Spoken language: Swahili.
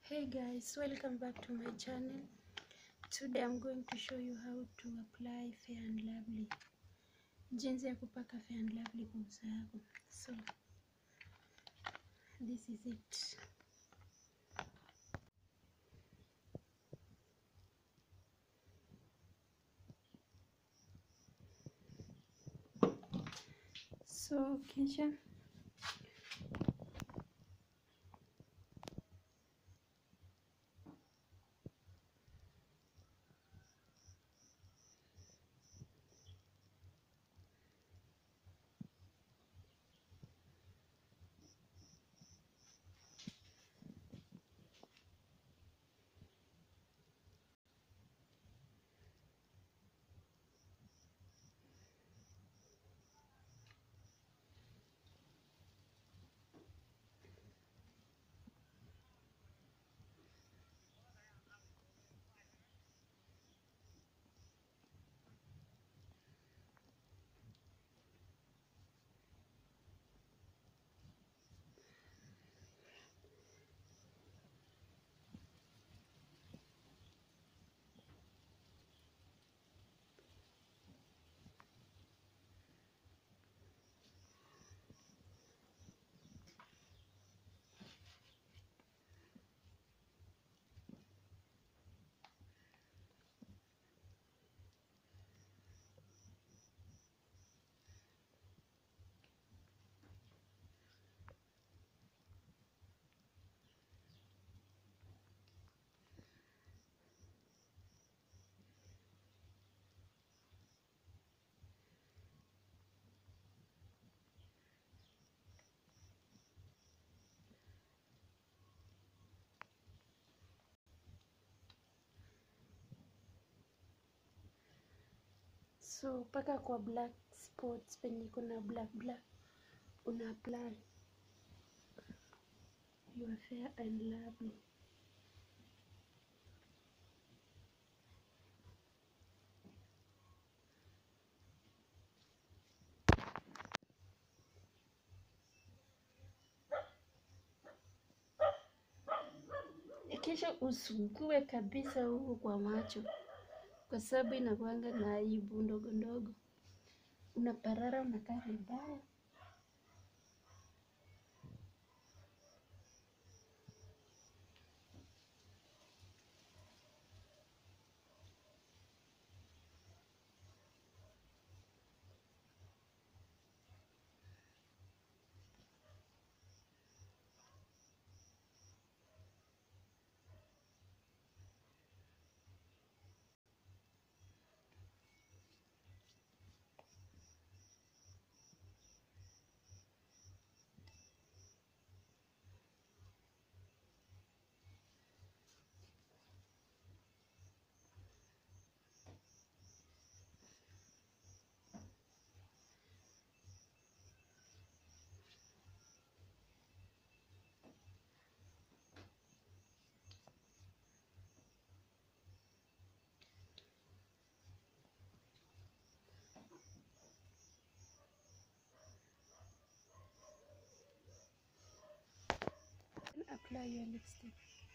Hey guys, welcome back to my channel. Today I'm going to show you how to apply Fair and Lovely. Jinsi ya kupaka Fair and Lovely kwa uso yako. So, this is it. So, kisha so paka kwa black spots penye kuna black black una apply your fair and lovely kisha usugue kabisa huku kwa macho kwa sababu inakuanga na aibu ndogo ndogo unaparara unakaa vibaya apply your lipstick